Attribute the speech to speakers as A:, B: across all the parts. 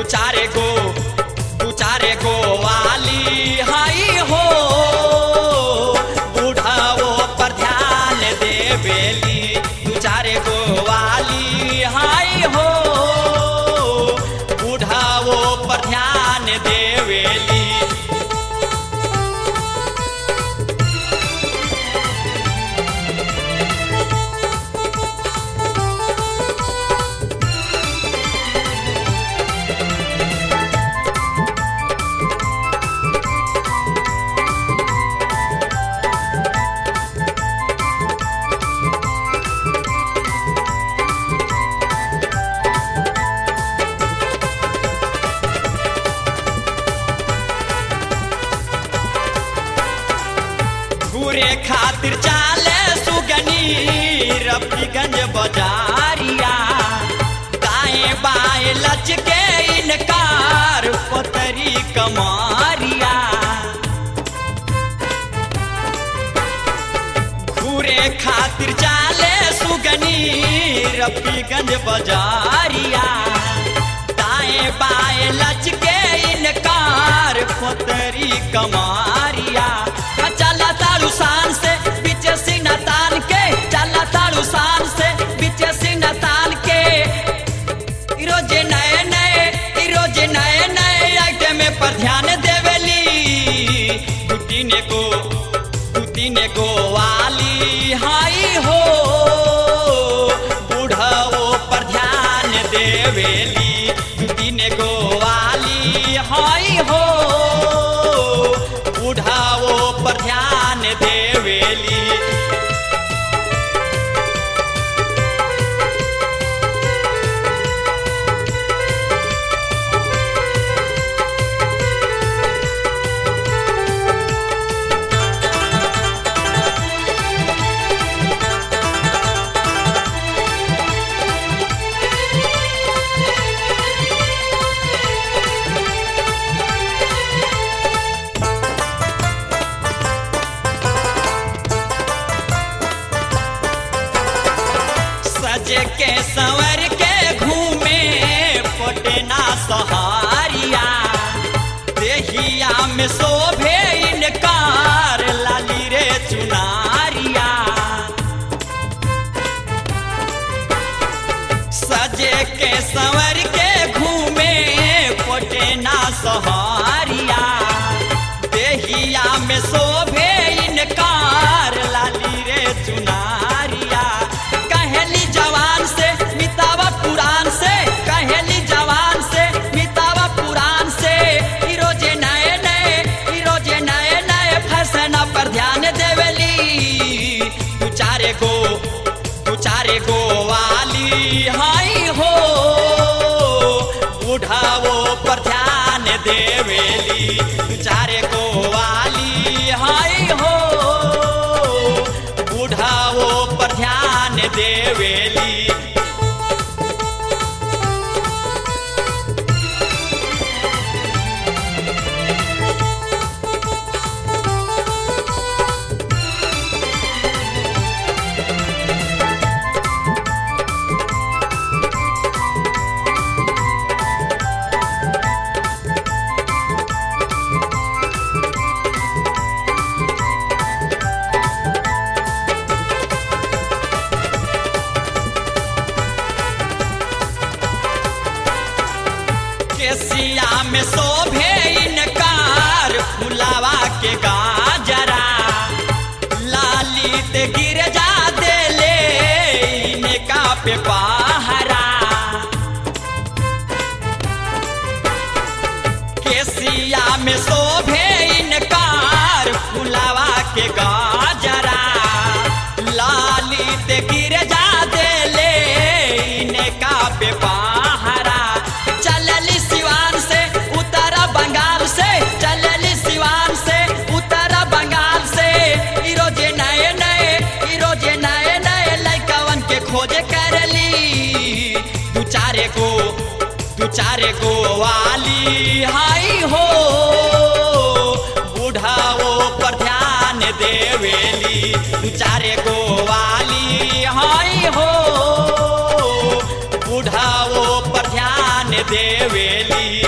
A: चारे गो दू चारे गो वाली हाई हो बुढ़ाओ पर ध्यान देवेली दू चारे गो वाली हाई हो बुढ़ाओ पर ध्यान देवेली घूरे खातिर चाले सुगनी रफीगंज बाजारिया दाएं बाएं लचके इनकार पतरी कमारिया घूरे खातिर चाले सुगनी रफीगंज बाजारिया दाएं बाएं लचके इनकार पतरी कमारिया चला तारू शान से बीचे सीना तान के चला तारू शान से बीचे सीना तान के ई रोजे नए नए ई रोजे नए नए आइटम पर ध्यान देवेली गुटीने को गुटीने को वाली हाई हो बुढ़ाओ पर ध्यान देवेली गुटीने को वाली हाई हो बुढ़ाओ पर ध्यान देवेली सजे के संवर के घूमे पटना सहारिया देहिया में शोभे इनकार लाली रे चुनारिया सजे के संवर के घूमे पटना सहारिया देहिया में शोभे इनकार लाली रे चुनारिया कहेली जवान से मितावा पुराण से कहेली जवान से मितावा पुराण से ई रोजे नए नए ई रोजे नए नए फैशन पर ध्यान देवेली तू चारे गो तू चारे गो वाली हाई हो बुढ़ाओ पर ध्यान देवेली तू चारे गो वाली हाई हो बुढ़ाओ पर ध्यान देवेली केसिया में शोभे इनकार फुलावा के गाजरा लाली ते गिर जा देले इनका पे पहरा केसिया में शोभे इनकार फुलावा के गाजरा लाली ते गिर जा देले इनका पे पहरा चलली सिवान से उतरा बंगाल से चलली सिवान से उतरा बंगाल से ई रोजे नए नए ई रोजे नए नए लइकवन के खोजे करली दू चारे गो दू चारे गो वाली हाई हो बुढ़ाओ पर ध्यान देवेली दू चारे गो वाली हाई हो बुढ़ाओ पर ध्यान देवेली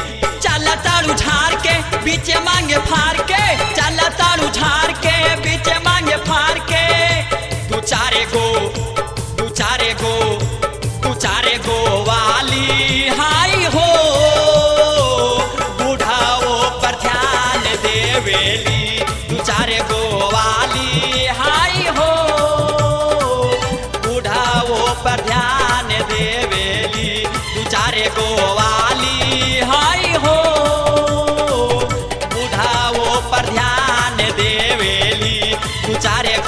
A: बीच मांगे फार के चल तारू झार के बीच मांगे फार के तू चारे गो तू चारे गो तू चारे गो वाली हाई हो बुढ़ाओ पर ध्यान देवेली तू चारे गो वाली हाई हो बुढ़ाओ पर ध्यान देवेली तू चारे गो वाली हाई हो बुढ़ाओ पर ध्यान देवेली तू चारे